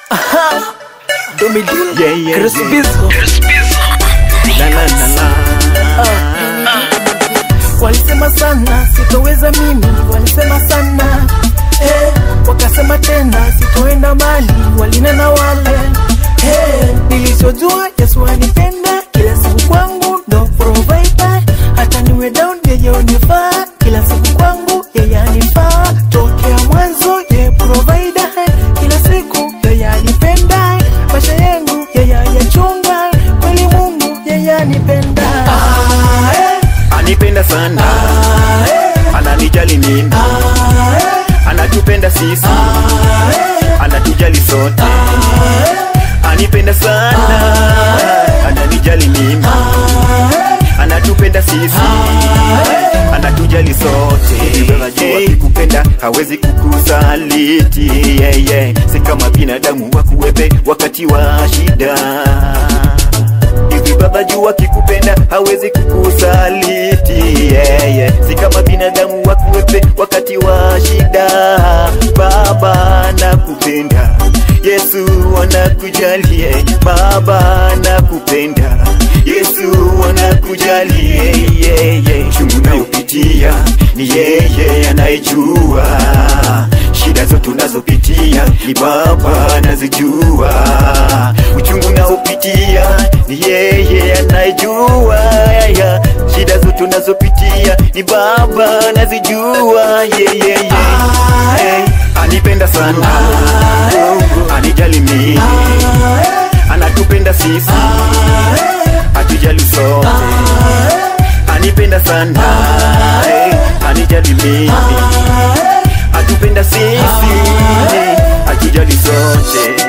Domidil Yeah, yeah, Chris yeah. Bizzo La, la, la, la. Walisema sana sitoweza mimi, walisema sana eh, wakasema tena sitoenda mali, walinena wale eh, nilichojua Yesu anipenda kila siku kwangu ndo provider, hata niwe down yeye unifaa kila siku kwangu yeye anifaa, tokea mwanzo yeye provider, kila siku yeye anipenda, maisha yangu yeye ayachunga, kweli Mungu yeye anipenda ah, eh. anipenda sana ananijali mimi anatupenda sisi anatujali sote anipenda sana ananijali mimi anatupenda sisi anatujali sote najua kikupenda hawezi kukusaliti yeah, yeah. si kama binadamu wakuwepe wakati wa shida hivi baba jua kikupenda hawezi kukusaliti yeah, yeah. si kama binadamu wakuwepe wakati wa shida baba nakupenda yesu anakujali yeah. baba nakupenda yesu anakujali yeah, yeah, yeah. chungu nayopitia ni yeye anayejua shida zote unazopitia ni baba anazijua uchungu naopitia ni yeye anayejua ya. shida zote unazopitia ni baba anazijua yeah, yeah, yeah. Hey, anipenda sana anijali mimi anatupenda sisi atujali sote anipenda sana hey, anijali mimi atupenda sisi atujali sote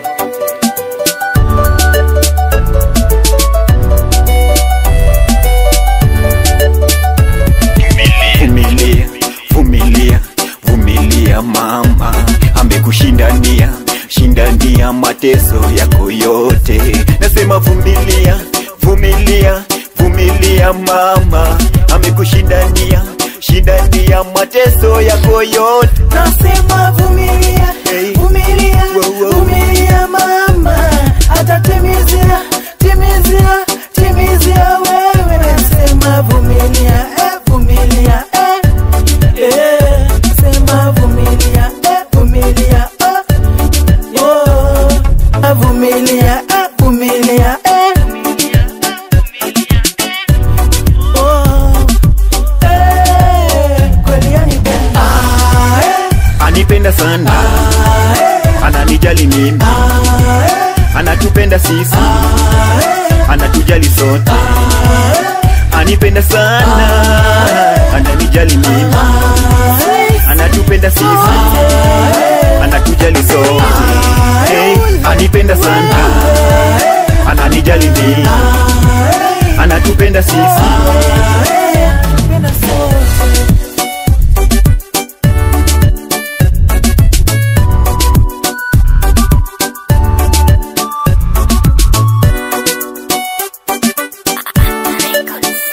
vumilia vumilia vumilia mama amekushindania shindania mateso yako yote nasema vumilia vumilia vumilia mama amekushindania shindania mateso yako yote Nasema vumilia, Hey. vumilia, Wow, wow. vumilia mama, atatimizia, timizia, timizia wewe. Nasema vumilia, eh, vumilia, eh, eh. Nasema vumilia, eh, vumilia, oh, oh. Ah, vumilia, eh, vumilia, eh. Oh, eh, kweli yanipenda. Ah, eh. anipenda sana ananijali mimi anatupenda sisi anatujali sote anipenda sana ananijali mimi anatupenda sisi anatujali sote hey, anipenda sana ananijali mimi anatupenda sisi Napenda sote.